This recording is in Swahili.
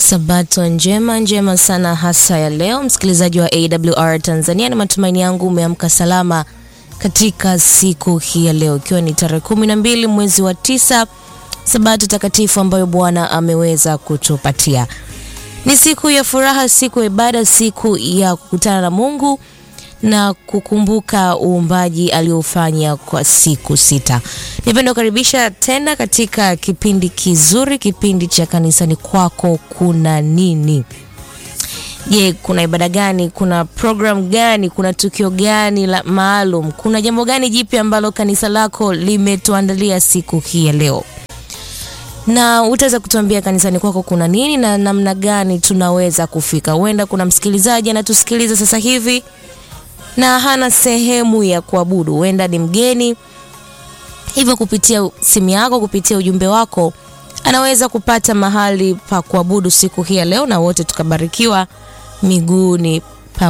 Sabato njema njema sana hasa ya leo, msikilizaji wa AWR Tanzania, na matumaini yangu umeamka salama katika siku hii ya leo, ikiwa ni tarehe kumi na mbili mwezi wa tisa, Sabato takatifu ambayo Bwana ameweza kutupatia. Ni siku ya furaha, siku ya ibada, siku ya kukutana na Mungu na kukumbuka uumbaji aliofanya kwa siku sita. Nipenda kukaribisha tena katika kipindi kizuri, kipindi cha kanisani kwako kuna nini? Je, kuna ibada gani? Kuna program gani? Kuna tukio gani la maalum? Kuna jambo gani jipya ambalo kanisa lako limetuandalia siku hii ya leo? na utaweza kutuambia kanisani kwako kuna nini na namna gani tunaweza kufika. Huenda kuna msikilizaji anatusikiliza sasa hivi na hana sehemu ya kuabudu, huenda ni mgeni, hivyo kupitia simu yako, kupitia ujumbe wako, anaweza kupata mahali pa kuabudu siku hii ya leo, na wote tukabarikiwa miguuni